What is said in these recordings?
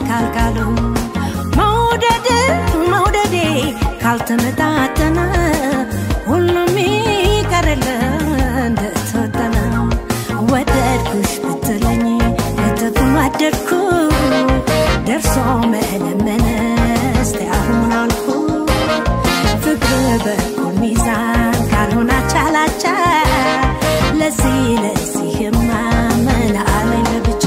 ካልካሉ መውደድ መውደዴ ካልተመጣጠነ ሁሉም ይቀርል እንደተወጠነ ወደድኩሽ ብትለኝ እጥፍ ወደድኩ ደርሶ መለመነ እስቲ አሁን አልኩ ፍቅር በኩል ሚዛን ካልሆነ አቻላቻ ለዚህ ለዚህማ ምን አለኝ ለብቻ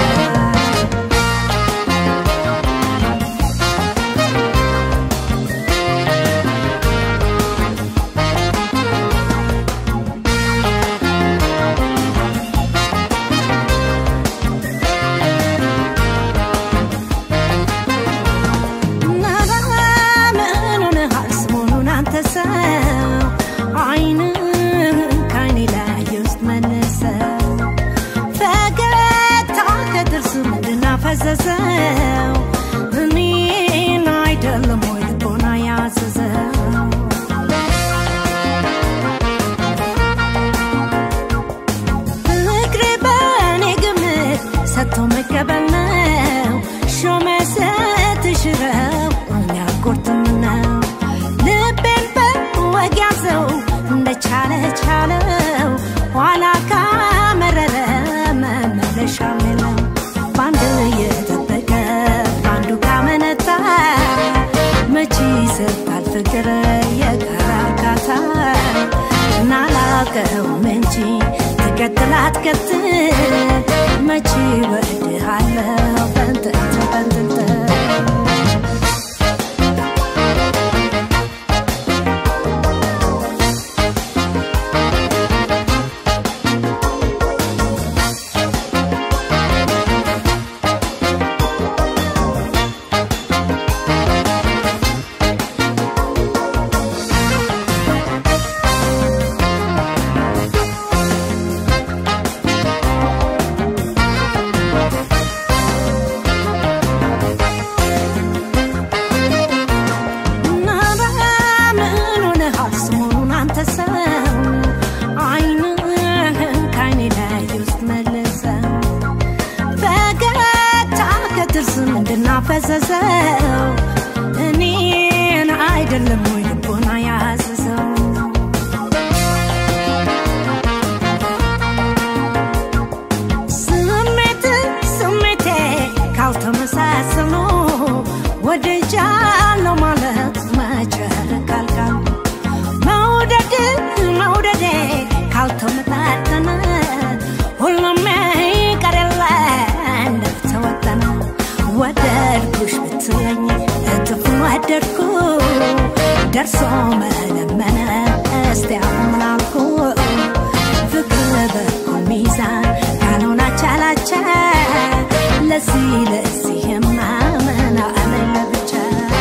ምን ሆነሃል ሰሞኑን አንተ ሰው አይንህን ከዓይኔ ላይ ውስጥ መልሰው ፈገግታ ከጥርስ ምንድን አፈዘዘው እኔን አይደለም ወይ ልቦና ያዘዘው ፍቅሬ በእኔ ግምት ሰጥቶ መቀበል ነው ሾመ ስትሽረው እኛ ቁርጥም ነው ልቤን በወግ ያዘው እንደቻለ ቻለው ኋላ ካመረረ መመለሻ የለው በአንድ እየጠበቀ በአንዱ ካመነታ መቼ ይሰጣል ፍቅር የጋራ እርካታ ናላቀውም እንጂ ትቀጥል አትቀጥል መቼ ወድሃለሁ በንጥንት በንጥንት ምን ሆነሃል ሰሞኑን አንተ ሰው አይንህን ከዓይኔ ላይ ውስጥ መልሰው ፈገግታ ከጥርስ ምንድን አፈዘዘው እኔን አይደለም ወይ ልቦና ያዘዘው ስሜት ስሜቴ ካልተመሳሰሉ ወድጃለሁ ማለት መቸር ካልካል መውደድ መውደዴ ካልተመጣጠነ ሁሉም ይቀር የለ እንደተወጠነ ወደድኩሽ ብትለኝ እጥፍ ወደድኩ ደርሶ መለመነ እስቲ አሁን ምን አልኩ ፍቅር በኩል ሚዛን ካልሆነ አቻላቻ ለዚህ ለዚህማ ምን አለኝ ለብቻ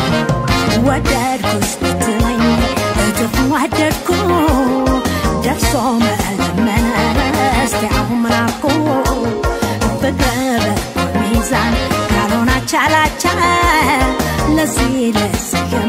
ወደድኩሽ ብትለኝ እጥፍ ወደድኩ ደርሶ መለመነ እስቲ አሁን ምን አልኩ ፍቅር በኩል ሚዛን ካልሆነ አቻላቻ ለዚህ ለዚህ